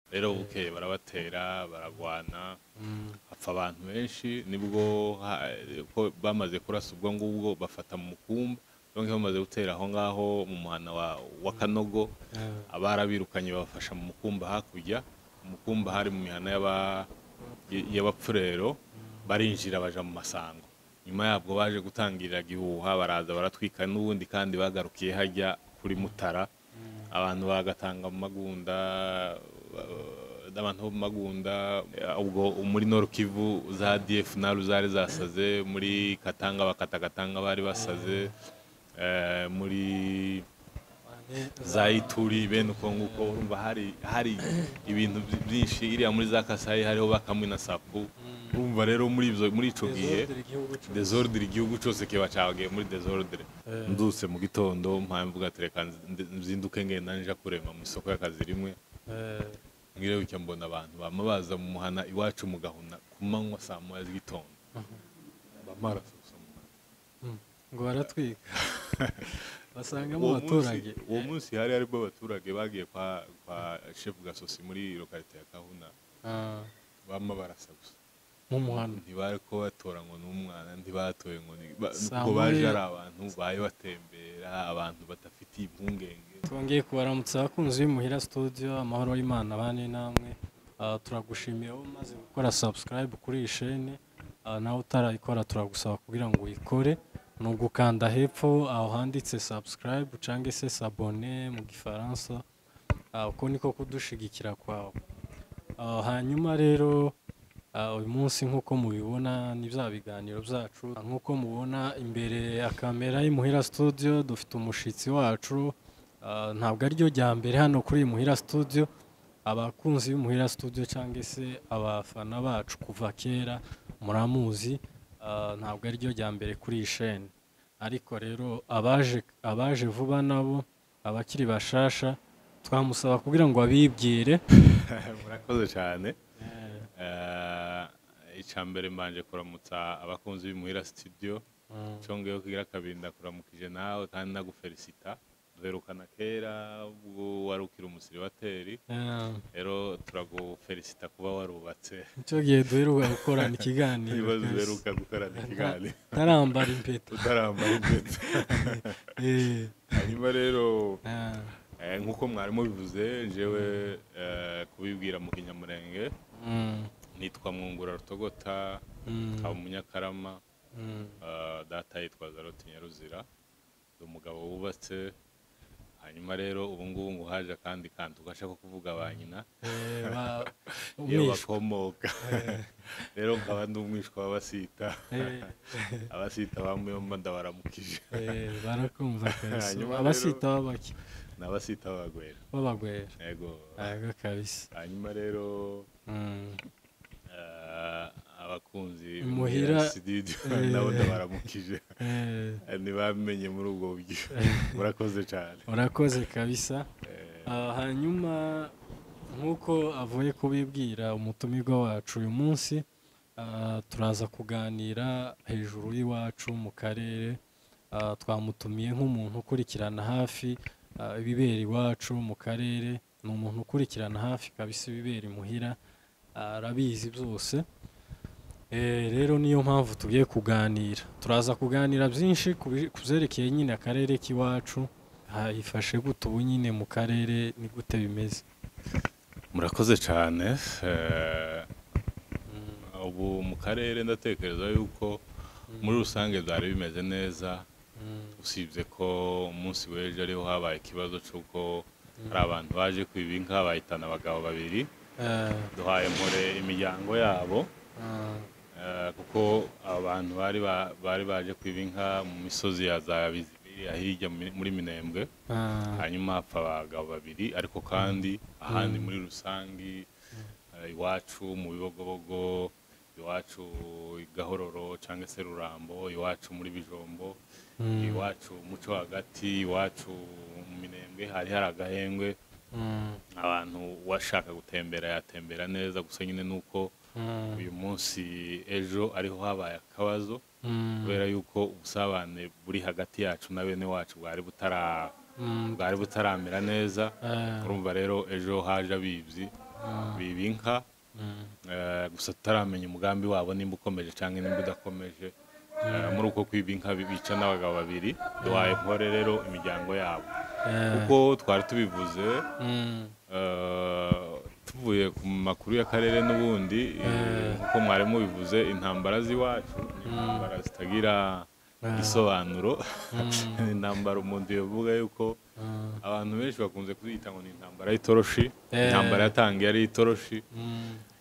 rero bukeye barabatera baragwana hapfa abantu benshi nibwo ha- ko bamaze kurasa ubwo ngubwo bafata mu mukumba bamwe bamaze gutera aho ngaho mu muhana wa, wa kanogo abarabirukanye babafasha mu mukumba hakurya mu mukumba hari mu mihana y'aba- y- y'abapfurero barinjira baja mu masango nyuma yabwo baje gutangirira gihuha baraza baratwika n'ubundi kandi bagarukiye hajya kuri mutara abantu bagatanga mu magunda eh, abantu bo mu magunda eh, ubwo muri norukivu za df naru zari zasaze muri katanga bakatagatanga bari basaze eh, muri za ituri bene uko nguko urumva hari hari ibintu byi- byinshi iriya muri za kasayi hariho bakamwe na sapu urumva rero muri ibyo muri ico gihe desordre igihugu cyose kiba cagiye muri desordre ndutse mu gitondo mpamvuga tereka nzi- nzinduke ngenda nja kurema mu isoko y'akazi rimwe ngirebutya mbona abantu bama baza mu muhana iwacu mu gahuna ku manywa saa moya z'igitondo bamara ngo baratwika basangamo uwo abaturage munsi- uwo munsi hari harimo abaturage bagiye kwa kwa chef gasosi muri lokalite ya kahuna Ah, bama barasa gusa mu muhanda ntibari ko batora ngo n'umwana ntibatoye ngo ni ba- Saa nuko baje moya. ari abantu baje batembera abantu badafitiye impungenge twongeye kubaramutsa abakunzi b'imuhira studio amahoro y'imana bane namwe Ah, turagushimiye wowe umaze gukora subscribe kuri iyi shene Ah, nawe utarayikora turagusaba kugira ngo uyikore ni ugukanda hepfo aho handitse subscribe cyangwa se sabone mu gifaransa Ah, uko niko kudushigikira kwawe Ah, hanyuma rero ah, uyu munsi nk'uko mubibona ni bya biganiro byacu Ah, nk'uko mubona imbere ya kamera y'imuhira studio dufite umushitsi wacu Ah, ntabwo ariryo rya mbere hano kuri muhira studio abakunzi b'umuhira studio cyangwa se abafana bacu kuva kera muramuzi Ah, ntabwo ariryo rya mbere kuri iyi sheni ariko rero abaje abaje vuba nabo abakiri bashasha twamusaba kugira ngo abibwire murakoze cyane icya mbere mbanje kuramutsa abakunzi b'imuhira studio nshongeyeho kugira akabinda kuramukije nawe kandi nagufelicita duherukana kera ubwo wari ukiri umusiribateri Eh, rero turagufelicita kuba warubatse icyo gihe duheruka gukorana ikiganiro ibibazo rwose. uheruka gukorana ikiganiro tarambara impeta utarambara inkweto Eh, hanyuma rero ah, eh, nk'uko mwari mubivuze njyewe eh, kubibwira mu kinyamurenge mm, nitwa mwungura rutogota mm, nkaba umunyakarama mm, Ah, data yitwa zaroti nyaruzira ni umugabo wubatse hanyuma rero ubu ngubu ngo haje akandi kantu gasha ko kuvuga ba nyina eh, ba- iyo umwishywa. bakomoka rero nkaba ndi umwishwa w'abasita Eh, abasita bamuyomba ndabaramukije eh, barakumva kabisa Hanyuma rero- abasita babaki ni abasita b'abagwera babagwera yego yego kabisa hanyuma rero Mm, ah, abakunzi Imuhira, ba studio nabo ndabaramukije eh, ntibamenye muri ubwo buryo murakoze cyane urakoze kabisa Eh, Ah, hanyuma nk'uko avuye kubibwira umutumirwa wacu uyu munsi ah, turaza kuganira hejuru y'iwacu mu karere Ah, twamutumiye nk'umuntu ukurikirana hafi ah, ibibera iwacu mu karere ni umuntu ukurikirana hafi kabisa ibibera imuhira ah, arabizi byose Eh, rero niyo mpamvu tugiye kuganira turaza kuganira byinshi ku bi- ku byerekeye nyine akarere k'iwacu hifashe gute ubu nyine mu karere ni gute bimeze murakoze cyane eh, ubu mu karere ndatekereza yuko muri rusange byari bimeze neza usibye ko umunsi w'ejo ariho habaye ikibazo cy'uko hari abantu baje kwiba inka bahitana abagabo babiri Eh, duhaye mpore imiryango yabo ah, eh, kuko aba bantu bari ba- bari baje kwiba inka mu misozi ya za bizibiriya hirya muri- muri minembwe ah, hanyuma hapfa abagabo babiri ariko kandi ahandi muri rusangi eh, iwacu mu bibogobogo iwacu i gahororo cyangwa se rurambo iwacu muri bijombo iwacu muco hagati iwacu mu minembwe hari hari agahengwe mm, abantu uwashaka gutembera yatembera neza gusa nyine ni uko mm, uyu munsi ejo ariho habaye akabazo mm, kubera yuko ubusabane buri hagati yacu na bene wacu bwari butara mm, bwari butaramera neza eh, urumva rero ejo haje abibyi biba inka eh, gusa tutaramenya umugambi wabo nimba ukomeje cyangwa nimba udakomeje Eh, muri uko kwiba inka bica n'abagabo babiri duhaye nkore rero imiryango yabo kuko twari tubivuze eh, tuvuye ku makuru y'akarere n'ubundi eh, nk'uko mwari mubivuze intambara z'iwacu ni intambara zitagira igisobanuro ni intambara umuntu yavuga yuko abantu benshi bakunze kuziyita ngo ni intambara y'itoroshi Eh. intambara yatangiye ari itoroshi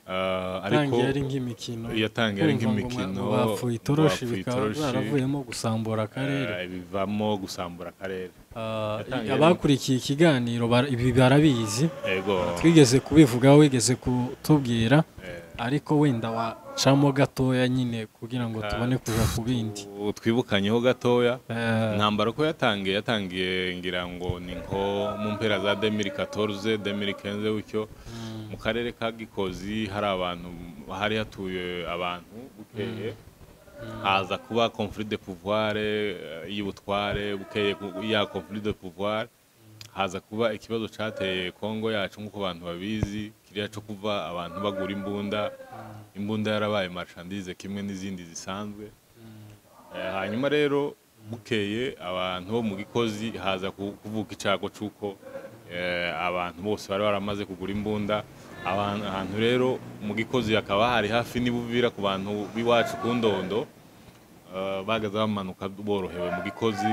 eh, ariko yatangiye ari nk'imikino yatangiye ari Kumva ngo nk'imikino, ba- bapfuye itoroshi bapfuye bikaba itoroshi. baravuyemo gusambura akarere eh, bivamo gusambura akarere Ah, yatangiye- abakurikiye ikiganiro bara- ibi barabizi yego twigeze kubivugaho wigeze kutubwira eh, ariko wenda wacamo gatoya nyine kugira ngo tubone kuja ku bindi ubu twibukanyeho gatoya Eh, intambara ko yatangiye yatangiye ngira ngo ni nko mu mpera za 2014 2015 gutyo mu karere ka Gikozi hari abantu hari hatuye abantu bukeye haza kuba conflit de pouvoir eh, y'ubutware bukeye ku- ya conflit de pouvoir haza kuba ikibazo cyateye Kongo yacu nk'uko abantu babizi kiriya cyo kuva abantu bagura imbunda imbunda yarabaye marchandise kimwe n'izindi zisanzwe Eh, hanyuma rero bukeye abantu bo mu gikozi haza ku- kuvuka icyago cy'uko eh, abantu bose bari baramaze kugura imbunda abantu ahantu rero mu gikozi hakaba hari hafi n'ibuvira ku bantu b'iwacu ku ndondo eh, bagaze bamanuka borohewe mu gikozi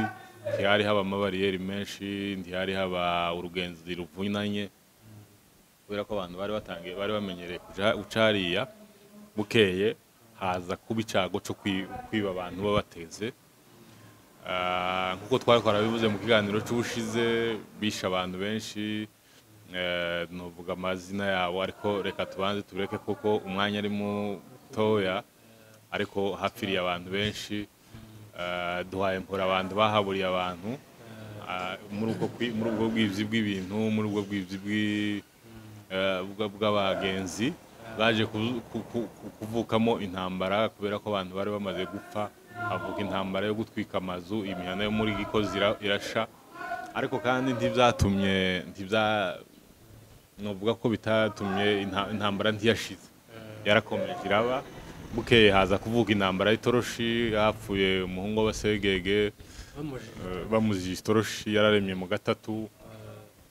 ntihari haba amabariyeri menshi ntihari haba urugenzi ruvunanye kubera ko abantu bari batangiye bari bamenyereye kuja ucariya bukeye haza kuba icago cyo kwi- kwiba abantu babateze Ah, nk'uko twari twarabivuze mu kiganiro cy'ubushize bishe abantu benshi eh, novuga amazina yabo ariko reka tubanze tureke kuko umwanya ari mutoya ariko hapfiriye abantu benshi Eh, duhaye mpora abantu bahaburiye abantu Ah, muri ubwo kwi- muri ubwo bwizi bw'ibintu muri ubwo bwizi bw'i- eh, bwa- bw'abagenzi baje ku- ku- ku- ku- kuvukamo intambara kubera ko abantu bari bamaze gupfa havuka intambara yo gutwika amazu imihanda yo muri gikozi ira- irasha ariko kandi ntibyatumye ntibya novuga ko bitatumye inta- intambara ntiyashize yarakomeje iraba bukeye haza kuvuka intambara y'itoroshi hapfuye umuhungu w'abasegege bamujije. Eh, bamuzije itoroshi yararemye mu gatatu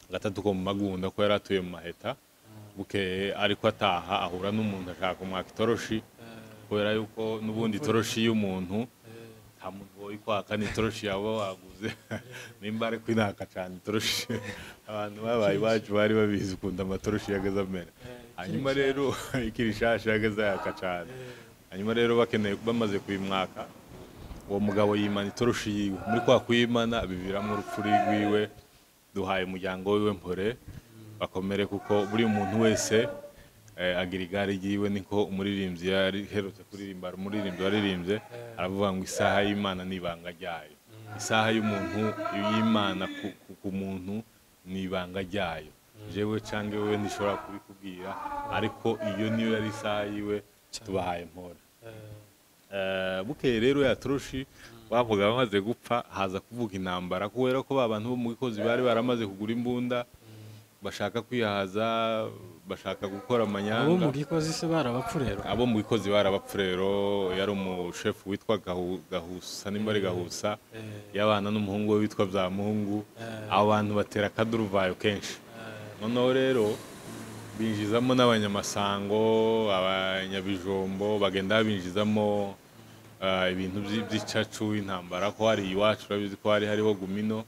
gatatu ko mu magunda ko yari atuye mu maheta bukeye ariko ataha ahura n'umuntu ashaka kumwaka itoroshi kubera yuko n'ubundi itoroshi y'umuntu nta muntu woye kwaka n'itoroshi yaba waguze nimba ariko inaka cyane itoroshi abantu babaye iwacu bari babizi ukuntu amatoroshi yagaze amera hanyuma rero ikiri shasha yagaze yaka cyane hanyuma rero bakeneye bamaze kuyimwaka uwo mugabo yimana itoroshi yiwe muri kwa kuyimana biviramo urupfu rwiwe duhaye umuryango wiwe mpore bakomere kuko buri muntu wese eh, agira igare ryiwe niko umuririmbyi yari herutse kuririmba hari umuririmbyi waririmbye aravuga ngo isaha y'imana ni ibanga ryayo isaha y'umuntu y'imana ku, ku, ku muntu ni ibanga ryayo jewe cyangwa wowe ndishobora kubikubwira ariko iyo niyo yari isaha yiwe tubahaye mpore Eh, bukeye rero ya toroshi bavuga bamaze gupfa haza kuvuga intambara kubera ko ba bantu bo mu gikozi bari baramaze kugura imbunda bashaka kwihaza bashaka gukora abo mu amanyanga gikozi se barabapfu rero abo mu gikozi bari abapfurero yari umushefu witwa Gahu- gahusa nimba ari gahusa yabana n'umuhungu we witwa bya muhungu abo bantu batera akaduruvayo kenshi noneho rero binjizamo n'abanyamasango abanyabijombo bagenda binjizamo ah, ibintu by'i- by'icacu intambara ko hari iwacu urabizi ko hari hariho gumino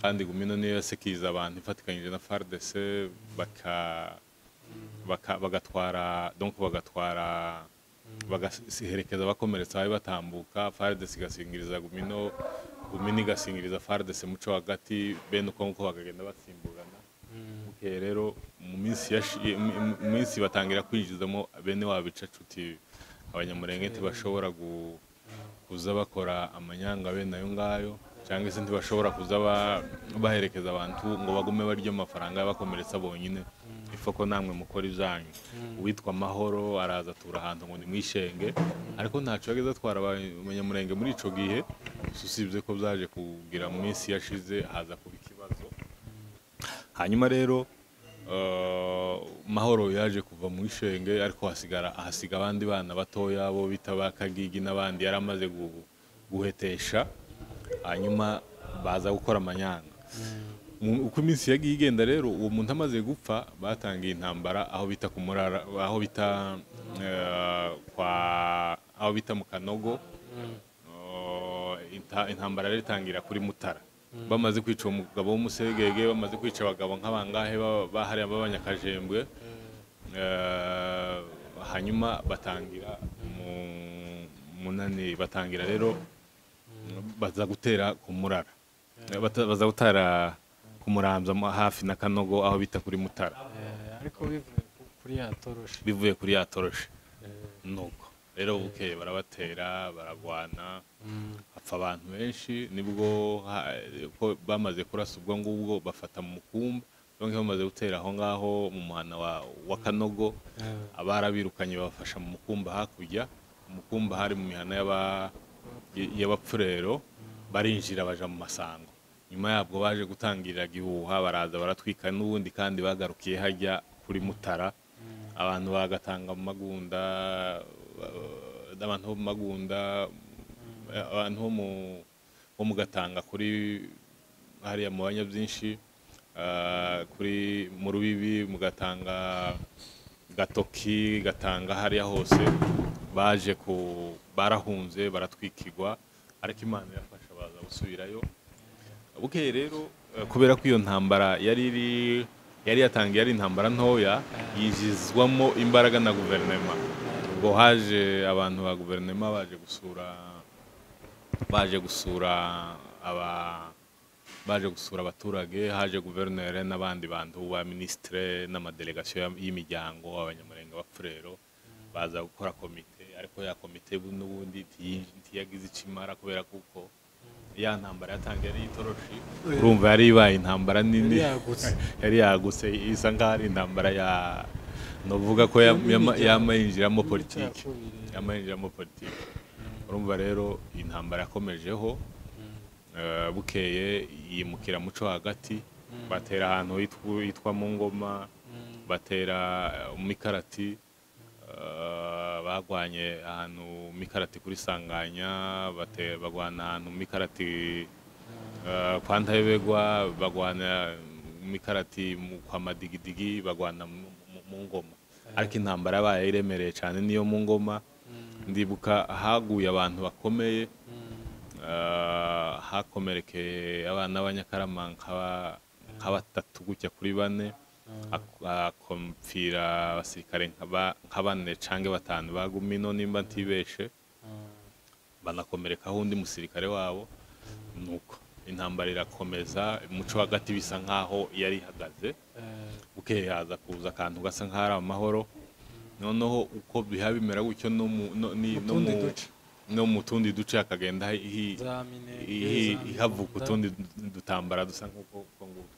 kandi gumino niyo yasekiriza abantu ifatikanyije na FARDC baka baka- bagatwara donc bagatwara bagaherekeza bakomeretse bari batambuka FARDC igasingiriza gumino gumino igasingiriza FARDC muco hagati bene uko nguko bakagenda batsimburana bukeye rero mu minsi yashi- mu- mu- mu minsi batangira kwinjizamo bene wabo icacuti abanyamurenge ntibashobora gu- kuza bakora amanyanga bene ayo ngayo cyangwa se ntibashobora kuza ba- baherekeza abantu ngo bagume barya amafaranga y'abakomeretsa bonyine ifa ko namwe mukora ibyanyu uwitwa amahoro araza atura ahantu ngo ni mu ishenge ariko ntacyo yageze atwara abanyamurenge muri icyo gihe gusa usibye ko byaje kugira mu minsi yashize haza kuba ikibazo hanyuma rero eh, mahoro yaje kuva mu ishenge ariko hasigara ahasiga abandi bana batoya bo bita ba kagigi n'abandi yari amaze gu- guhetesha hanyuma baza gukora amanyanga Mu- uko iminsi yagiye igenda rero uwo muntu amaze gupfa batangiye intambara aho bita ku murara aho bita eh, kwa aho bita mu kanogo Oh, inta- intambara rero itangira kuri mutara bamaze kwica uwo mugabo w'umuségege bamaze kwica abagabo nk'abangahe ba- bahariya b'abanyakajembwe Eh, hanyuma batangira mu- munani batangira rero baza gutera ku murara Bata- baza gutara ku muramza mo hafi na kanogo aho bita kuri mutara Eh, ariko bivuye ku- kuri ya toroshe bivuye kuri ya toroshe Eh, nuko rero bukeye barabatera baragwana mm, hapfa abantu benshi nibwo ha- ko bamaze kurasa ubwo ngubwo bafata mu mukumba bamwe bamaze gutera aho ngaho mu muhana wa, wa kanogo eh, abarabirukanye babafasha mu mukumba hakurya mu mukumba hari mu mihana y'aba- y'abapfurero barinjira baja mu masango nyuma yabwo baje gutangirira gihuha baraza baratwika n'ubundi kandi bagarukiye hajya kuri mutara abantu bagatanga mu magunda eh, abantu bo mu magunda eh, abantu bo mu bo mu gatanga kuri hariya mu banya byinshi kuri mu rubibi mugatanga gatoki gatanga hariya hose baje ku barahunze baratwikirwa ariko imana irafasha baza gusubirayo bukeye rero eh, kubera ko iyo ntambara yari iri yari yatangiye ari intambara ntoya yinjizwamo imbaraga na guverinoma ubwo haje abantu ba guverinoma baje gusura baje gusura aba baje gusura abaturage haje guverineri n'abandi bantu ba minisitire n'amadelegasiyo ya- y'imiryango abanyamurenge b'apfurero baza gukora komite ariko ya komite n'ubundi ntiyi- ntiyagize icyo imara kubera kuko ya ntambara yatangiye ari itoroshi urumva yari ibaye intambara nini yari yagutse yari yagutse isa nkaho ari intambara ya novuga ko ya- yama- yamayinjiramo politiki yamayinjiramo politiki urumva rero intambara yakomejeho Eh, bukeye yimukira muco hagati batera ahantu hitwa- hitwa mu ngoma batera eh, mu mikarati eh, bagwanye ahantu mu mikarati kuri sanganya bate- bagwana ahantu mu mikarati eh, kwa ndahebegwa bagwana mu mikarati mu- kwa madigidigi bagwana mu- mu- mu ngoma ariko intambara yabaye iremereye cyane niyo mu ngoma ndibuka haguye abantu bakomeye Ah, hakomerekeye abana b'abanyakarama nk'aba- nk'abatatu gutya kuri bane hak- hakomfira abasirikare nka ba- nka bane cange batanu bagumino nimba ntibeshe banakomerekaho undi musirikare wabo nuko intambara irakomeza umuco hagati bisa nkaho yari ihagaze bukeye haza kuza akantu gasa nk'aho ari amahoro noneho uko biha bimera gutyo no mu no- ni- no Utundi mu- duce. no mu tundi duce hakagenda hi- ihi- ihavuka utundi du- dutambara dusa nk'uko uko nguko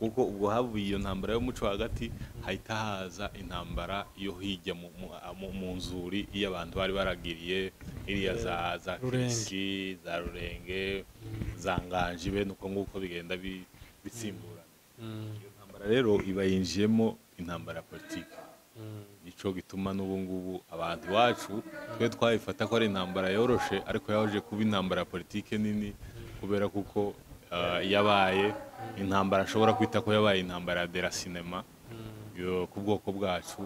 kuko ubwo havuye iyo ntambara y'umuco hagati hahita haza intambara yo hirya mu, mu, mu- mu nzuri iyo abantu bari baragiriye iriya za za Rurenge. kirisi za rurenge za nganji bene uko nguko bigenda bi- bisimburana iyo ntambara rero iba yinjiyemo intambara ya politiki nico gituma n'ubu ngubu abantu iwacu twe twayifata ko ari intambara yoroshe ariko yaje kuba intambara ya politike nini kubera kuko ah, yabaye intambara ashobora kwita ko yabaye intambara ya dera sinema yo ku bwoko bwacu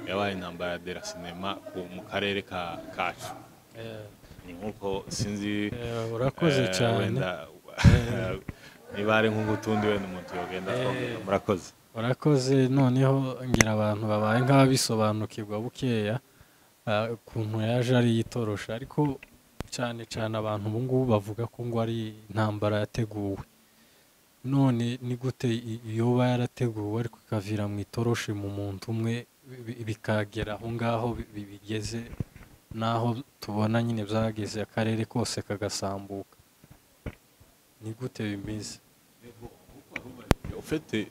yabaye intambara ya dera sinema ku- mu karere ka- kacu ni nk'uko sinzi urakoze eh, cyane wenda niba ari nk'utundi wenda umuntu yogenda akongera murakoze urakoze noneho ngira abantu babaye nk'ababisobanukirwa bukeya ah, ukuntu yaje ari yitorosha ariko cyane cyane abantu ubu ngubu bavuga ko ngo ari intambara yateguwe none ni gute i- yoba yarateguwe ariko ikavira mu itoroshi mu muntu umwe bi- bikagera aho ngaho bi- bi- bigeze n'aho tubona nyine byageze akarere kose kagasambuka ni gute bimeze ufite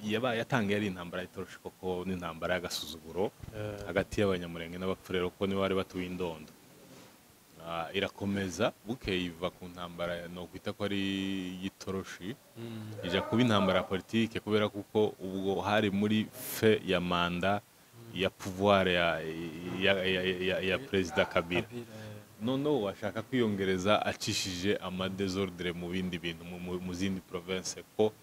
yabaye yatangiye ari intambara y'itoroshi koko n'intambara y'agasuzuguro Eh, hagati y'abanyamurenge n'abapfurero kuko nibo bari batuye indondo Ah, ah, irakomeza bukeye iva ku ntambara no kwita ko ari y'itoroshi ijya kuba intambara ya politike kubera kuko ubwo hari muri fe ya manda ya pouvoir ya, ya, ya, ya, ya perezida kabila noneho washaka kwiyongereza acishije amadezordre mu bindi bintu mu- mu- mu zindi province ko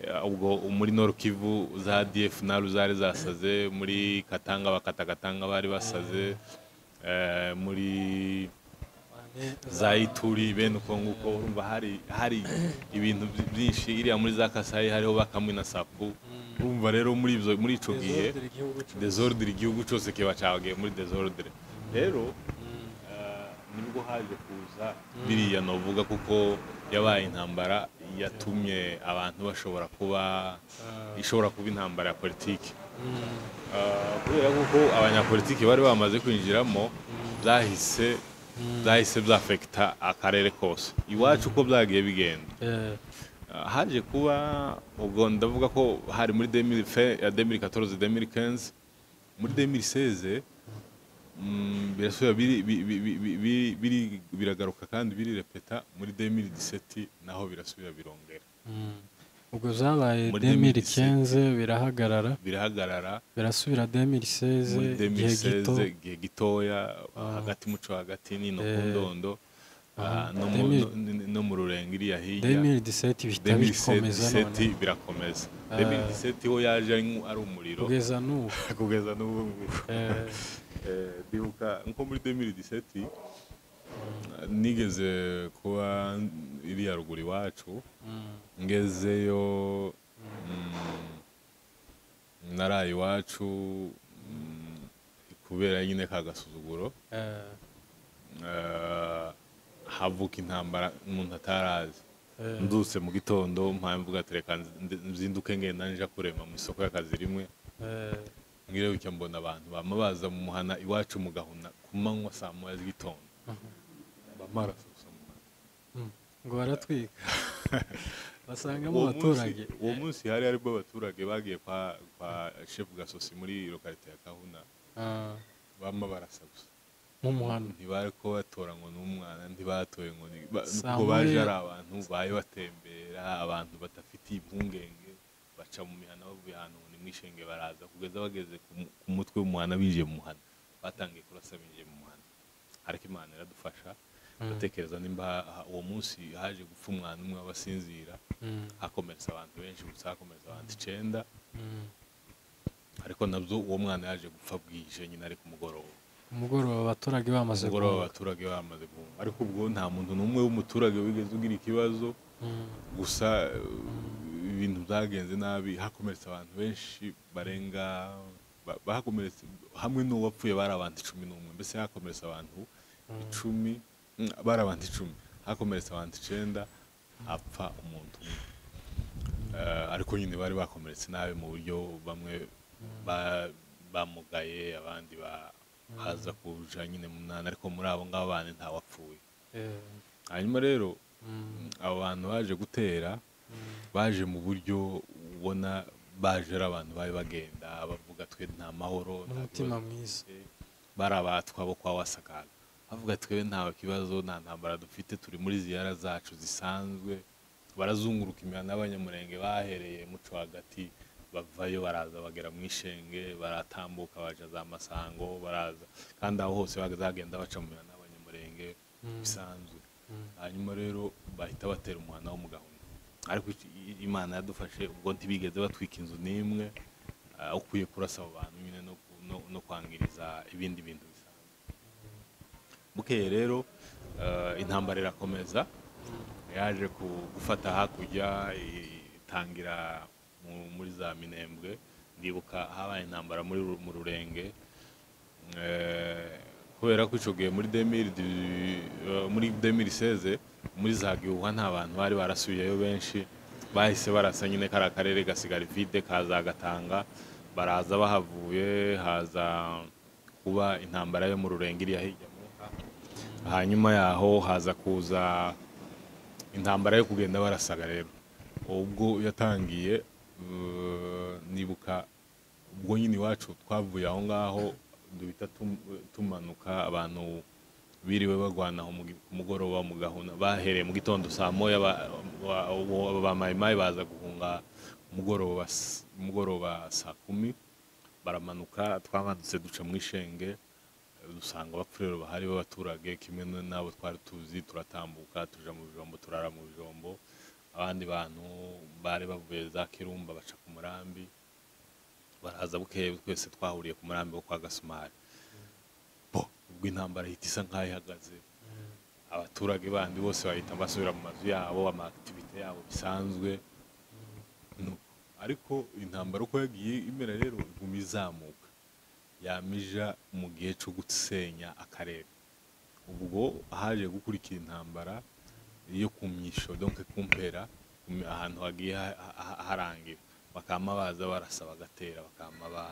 eh, ubwo muri Nord Kivu za DFNR zari zasaze muri Katanga bakatagatanga bari basaze eh, muri za Ituri bene uko nguko urumva hari hari ibintu byinshi iriya muri za Kasayi hariho bakamwe na Sapu urumva rero muri ibyo muri ico gihe desordre igihugu cyose kiba cyagiye muri desordre rero eh, nibwo haje kuza biriya novuga kuko yabaye intambara yatumye abantu bashobora kuba ishobora kuba intambara ya politiki Eh, kubera kuko abanyapolitiki bari bamaze kwinjiramo byahise byahise byafekita akarere kose iwacu uko byagiye bigenda Uh, haje kuba ubwo ndavuga ko hari muri 2000 fin ya 2014 2015 muri 2016 mm, birasubira biri- bi- bi- bi- bi- bi- biri- biragaruka kandi birirepeta muri 2017 naho birasubira birongera ubwo zabaye Muri 2015 birahagarara birahagarara birasubira 2016 muri igihe gito 2016 igihe gitoya hagati muco hagati nino ku Eh, ndondo ah, aha, no mu- 2000 no- no mu rurenga iriya hirya 2017 bihita bikomeza none 2017 birakomeza 2017 ho yaje ari nku- ari umuriro kugeza n'ubu kugeza n'ubu ngubu Eh, Eh, ndibuka nko muri 2017 nigeze kuba iriya ruguru iwacu mm, ngezeyo mm, naraye iwacu mm, kubera nyine ka gasuzuguro eh, eh, havuka intambara umuntu atarazi eh, ndutse mu gitondo mpaye mvuga ati reka nzi- nzinduke ngenda nja kurema mu isoko y'akazi rimwe eh, ngireyo icyo mbona abantu bama baza mu muhana iwacu mu gahuna ku manywa saa moya z'igitondo mhm. bama barasusa mu muhana. ngo baratwika basangamo Uwo abaturage munsi- uwo munsi hari harimo abaturage bagiye kwa kwa shefu gasosi muri lokarite ya kahuna Ah, bama barasa gusa mu muhanda ntibari ko batora ngo ni umwana ntibatoye ngo ni ba- Saa nuko baje moya. ari abantu baye batembera abantu badafitiye impungenge baca mu mihana bavuye ahantu ngo ni mwishenge baraza kugeza bageze ku mu- ku mutwe w'umuhana binjiye mu muhana batangiye kurasa binjiye mu muhana ariko imana iradufasha ndatekereza nimba ha- uwo munsi haje gupfa umwana umwe w'abasinzira Mm, hakomeretsa abantu benshi gusa hakomeretsa abantu icenda mm. ariko nabyo uwo mwana yaje gupfa bwije nyine ari ku mugoroba umugoroba abaturage bamaze umugoroba kuvuka. abaturage bamaze guhunga ariko ubwo nta muntu n'umwe w'umuturage wigeze ugira ikibazo Mm, gusa eh, ibintu byagenze nabi hakomeretse abantu benshi barenga ba- bahakomeretse hamwe n'uwapfuye bari abantu icumi n'umwe mbese hakomeretse abantu icumi mm, bari abantu icumi hakomeretse abantu icenda apfa umuntu umwe Eh, ariko nyine bari bakomeretse nabi mu buryo bamwe ba- bamugaye abandi ba- haza kuja nyine mu munani ariko muri abo ngabo bane ntawapfuye eh, hanyuma rero mm, abo bantu baje gutera baje mu buryo ubona baje ari abantu bari bagenda bavuga twe nta mahoro nta n'umutima kibazo mwiza dufite, bari abatwa bo kwa wasakaga bavuga twe nta kibazo nta ntambara dufite turi muri ziyara zacu zisanzwe barazunguruka imihanda y'abanyamurenge bahereye muco hagati bavayo baraza bagera mu ishenge baratambuka baja za masango baraza kandi aho hose bazagenda baca mu mihanda y'abanyamurenge Mm. bisanzwe Mm. hanyuma rero bahita batera umuhanda wo mu gahunda ariko iki- i- imana yadufashe ubwo ntibigeze batwika inzu n'imwe ah, ukwiye kurasa abo bantu nyine no ku- no- no kwangiriza ibindi bintu bisanzwe bukeye rero ah, intambara irakomeza yaje ku- gufata hakurya i- itangira mu- muri za minembwe ndibuka habaye intambara muri Ru- mu rurenge Eh, kubera ko ico gihe muri 2000 di- eh, muri 2016 muri za gihuha nta bantu bari barasubiyeyo benshi bahise barasa nyine kariya karere gasigara vide kaza gatanga baraza bahavuye haza kuba intambara yo mu rurenge iriya hirya mu Ntara. hanyuma yaho haza kuza intambara yo kugenda barasaga rero ubwo yatangiye eh, nibuka ubwo nyine iwacu twavuye aho ngaho duhita tum- tumanuka abantu biriwe bagwana aho mu gi- ku mugoroba mu gahuna bahereye mu gitondo saa moya ba- ba- ba- ba mayimayi baza guhunga umugoroba s- umugoroba saa kumi baramanuka twamanutse duca mu ishenge dusanga abapfurero bahari b'abaturage kimwe n- n'abo twari tuzi turatambuka tuja mu bijombo turara mu bijombo abandi bantu bari bavuye za kirumba baca ku murambi baraza bukeye twese twahuriye ku murambi wo kwa gasumari bo ubwo intambara ihita isa nk'aho ihagaze abaturage bandi bose bahita basubira mu mazu yabo amakitivite yabo bisanzwe No. ariko intambara uko yagiye imera rero iguma izamuka yamija mu gihe cyo gusenya akarere ubwo haje gukurikira intambara yo ku myisho donc kumpera ahantu hagiye ha- ha- harangira bakama baza barasa bagatera bakama ba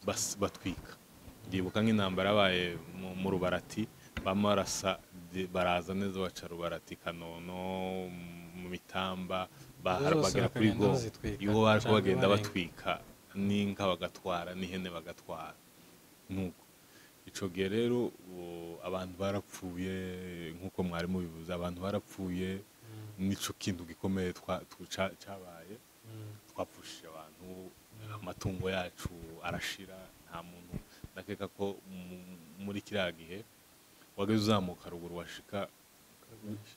bas- batwika ndibuka nk'intambara yabaye mu- mu rubarati bama barasa de- baraza neza baca rubarati kanono mu mitamba bahara Zose bagera kuri bakagenda go bazitwika, iwo bariko canke bagenda barenga. batwika n'inka bagatwara n'ihene bagatwara nuko ico gihe rero ubu abantu barapfuye nk'uko mwari mubivuze abantu barapfuye nico kintu gikomeye twa- tu- ca- cabaye twapfushije abantu amatungo yacu arashira nta muntu ndakeka ko mu- muri kiriya gihe wageze uzamuka ruguru washika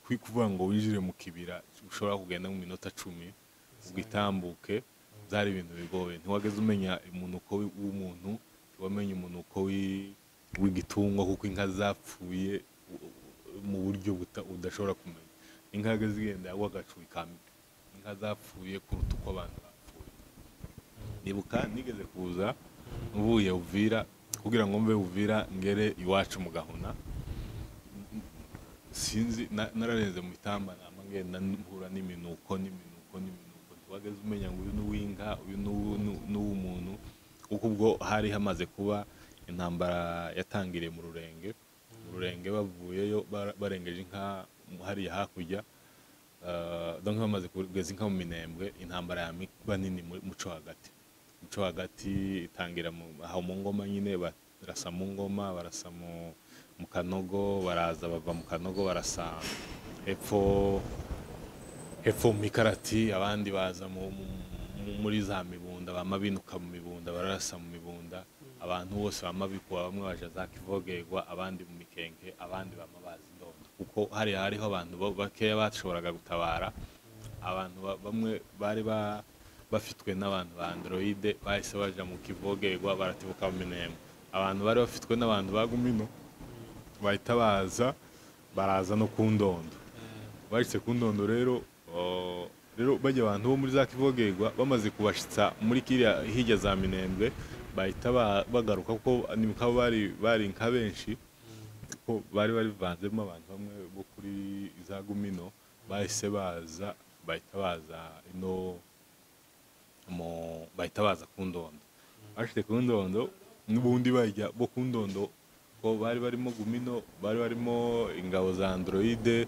kwi kuvuga ngo winjire mu kibira ushobora kugenda mu minota cumi ubwo itambuke byari ibintu bigoye ntiwageze umenya umunuko wi- w'umuntu wamenye umunuko wi- w'igitungo kuko inka zapfuye u- u- mu buryo buta- udashobora kumenya inka yageze igenda yagwa agacu ikambi inka zapfuye kuruta uko abantu bapfuye nibuka nigeze kuza mvuye uvira kugira ngo mve uvira ngere iwacu mu gahuna sinzi na- nararenze mu itamba nama ngenda mpura n'iminuko n'iminuko n'iminuko ntiwageze umenya ngo uyu ni uw'inka uyu ni uwu- ni- ni uw'umuntu kuko ubwo hari hamaze kuba intambara yatangiriye mu rurenge mu rurenge bavuyeyo bara- barengeje inka hariya hakurya Uh, donc bamaze kugeza inka mu minembwe intambara ya mikba nini mu muco hagati muco hagati itangira mu- aho mu ngoma nyine barasa mu ngoma barasa mu, mu kanogo baraza bava mu kanogo barasa hepfo hepfo mu mikarati abandi baza mu, mu, mu- muri za mibunda bama binuka mu mibunda bararasa mu mibunda abantu bose bama bikuba bamwe baja za kivogerwa abandi mu mikenke abandi bama baza indondo kuko hariya hariho abantu bo- bakeya bashoboraga gutabara abantu ba- bamwe bari ba bafitwe n'abantu ba androide bahise baja mu kivogerwa baratibuka mu minemo abantu bari bafitwe n'abantu ba gumino bahita baza baraza no ku ndondo bahise ku ndondo rero uh, rero bajya abantu bo muri za kivogerwa bamaze kubashitsa muri kiriya hirya za minembwe bahita ba- bagaruka kuko nibukaba bari bari nka benshi kuko bari barivanzemo abantu bamwe bo kuri za gumino bahise baza bahita baza ino mu bahita baza ku ndondo bashyize ku ndondo n'ubundi bajya bo ku ndondo ko bari barimo gumino bari barimo ingabo za androide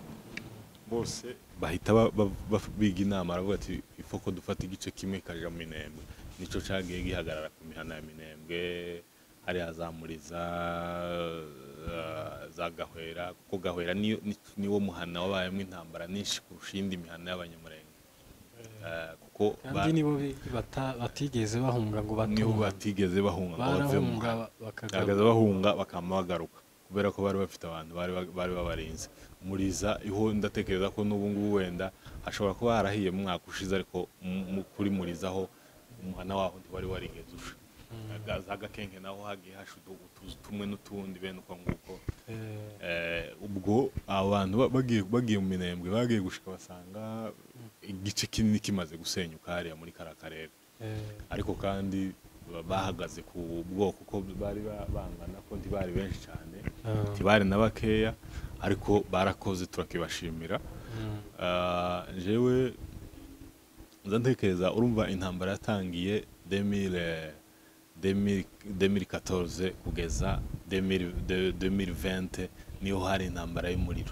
bose bahita ba- ba- ba- biga inama aravuga ati ifo ko dufata igice kimwe kaja mu minembwe nico cagiye gihagarara ku mihana ya minembwe hariya za muriza eh, za gahwera kuko gahwera niyo- ni- niwo muhana wabayemo intambara nyinshi kurusha iyindi mihana y'abanyamurenge Eh, kuko ba- kandi nibo bi- bata- batigeze bahunga ngo niho batunga batigeze bahunga ngo bave mu barahunga muhanda bakagaruka bahagaze bahunga bakama bagaruka kubera ko bari bafite abantu bari ba- bari babarinze muriza iho ndatekereza ko n'ubu ngubu wenda hashobora kuba harahiye mu mwaka ushize ariko mu- mu- kuri muriza ho umwana waho ntiwari warigeze usha Aga- za gakenke naho hagiye hashuda utuzu tumwe n'utundi bene uko nguko Eh, Eh, ubwo abantu ba- bagiye bagiye mu minembwe bagiye gushika basanga igice kinini kimaze gusenyuka hariya muri kara karere eh, ariko kandi ba- bahagaze ku bwoko ko bari ba- bangana ko ntibari benshi cyane ah, ntibari na bakeya ariko barakoze turakibashimira mm, Ah, jewe nza ntekereza urumva intambara yatangiye 2000, 2000, 2014 kugeza 2000, de- 2020 niho hari intambara y'umuriro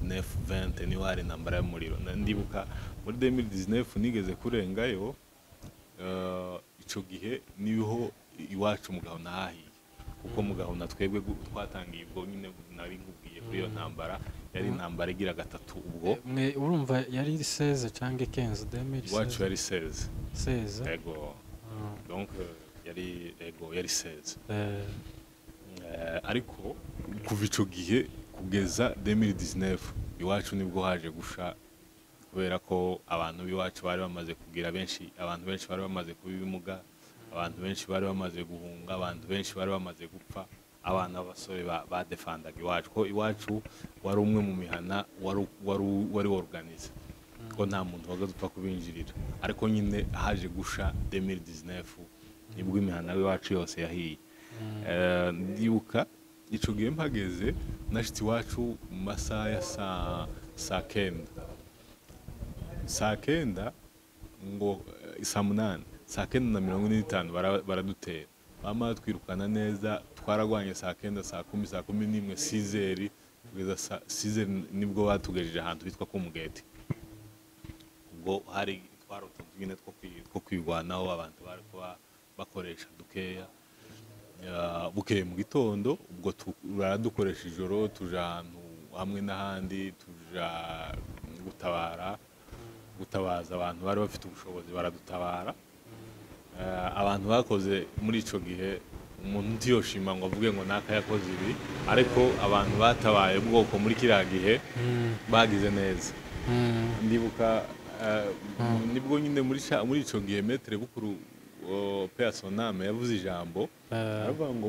2019-20 niho hari intambara y'umuriro Na- ndibuka muri 2019 nigeze kurengayo ah, ico gihe niho iwacu mu gahunda hahiye kuko mugaho na twebwe gu- twatangiye ubwo nyine nari nkubwiye kuri iyo ntambara yari intambara igira gatatu ubwo mwe urumva yari seze cyangwa ikenze demiri iwacu yari seze seze ego donc yari ego yari seze Eh, Eh, ariko kuva icyo gihe kugeza 2019 iwacu nibwo haje gusha kubera ko abantu b'iwacu bari bamaze kugira benshi abantu benshi bari bamaze kuba ibimuga abantu benshi bari bamaze guhunga abantu benshi bari bamaze gupfa abana b'abasore ba- badefandaga iwacu ko iwacu wari umwe mu mihana wari- wari wari organize ko nta muntu waga dupfa kubinjirira ariko nyine haje gusha 2019 nibwo imihana y'iwacu yose yahiye Eh, ndibuka icyo gihe mpageze nashyize iwacu mu masaha ya saa saa kenda saa kenda ngo eh, saa munani saa kenda na mirongo ine n'itanu bara- baradutera bamara twirukana neza twaragwanye saa kenda saa kumi saa kumi n'imwe sizeri kugeza saa sizeri nibwo batugejeje ahantu hitwa kumugeti ubwo hari twari utuntu nyine two kwi- two kwirwanaho abantu bari kuba bakoresha dukeya Ya, bukeye mu gitondo ubwo tu- baradukoresha ijoro tuja ahantu hamwe n'ahandi tuja gutabara gutabaza abantu bari bafite ubushobozi baradutabara Eh, abantu bakoze muri icyo gihe umuntu ntiyoshima ngo avuge ngo naka yakoze ibi ariko abantu batabaye ubwoko muri kiriya gihe mm, bagize neza mm, ndibuka eh, nibwo nyine muri ca- muri icyo gihe metere bukuru o, pe asoname yavuze ijambo eh, aravuga ngo